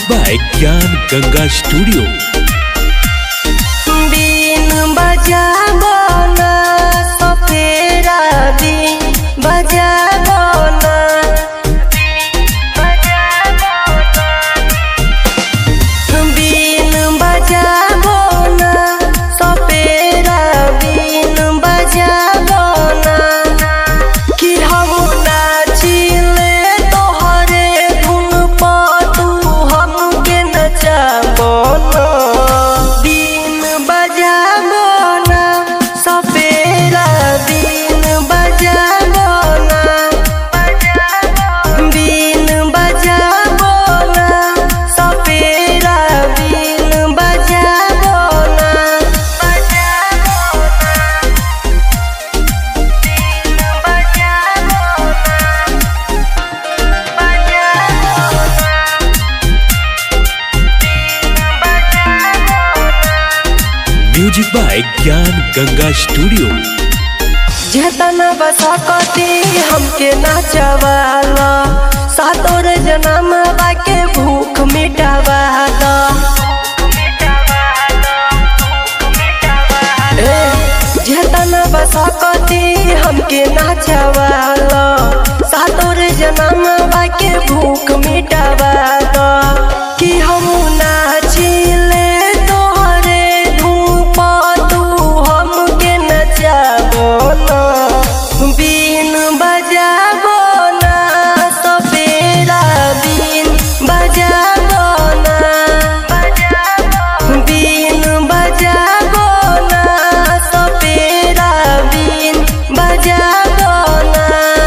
by Gyan Ganga Studio. बिन बजाबो ना सफेरा बिन बजाबो ना बिन बजाबो ना सफेरा बिन बजाबो ना कि हम नाचिले तोहरे धुन पर तू हमके नचाबो ना बिन बजाबो ना सफेरा बिन बजाबो ना बिन बजाबो ना सफेरा बिन बजाबो ना बजाबो ना Music by Gyan Ganga Studio. जेतना बसकती हमके नाचवाला सातोर जन्म बाके भूख मिटावाला ए, जेतना बसकती हमके नाचवाला सातोर जन्म बाके भूख मिटावाला कि हम नाचिले तोहरे धूप तू हमके नचाबो ना बिन बजाबो ना सफेरा बिन बजाबो ना बिन बजाबो ना सफेरा बिन बजाबो ना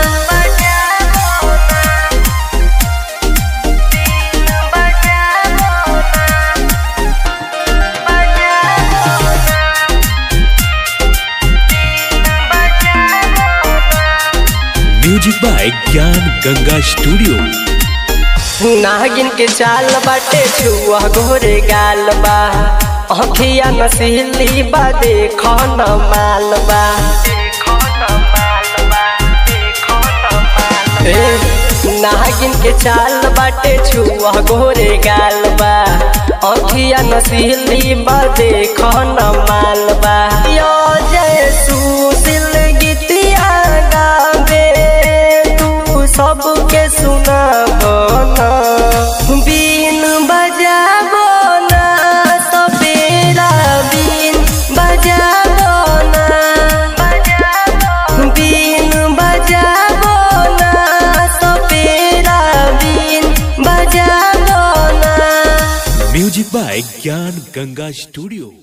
Music by Gyan Ganga Studio. नागिन के चाल बाटे छुआ गोरे गाल बा अखिया नसीली बा देख न माल बा ए, नागिन के चाल बाटे छुआ गोरे गाल बा अखिया नसीली बा देख न माल बा यो जय सुशील गीतिया गावे तू सबके सुनाबो ना बिन बजाबो ना सफेरा बिन बजाबो ना बिन बजाबो ना सफेरा बिन बजाबो ना Music by Gyan Ganga Studio.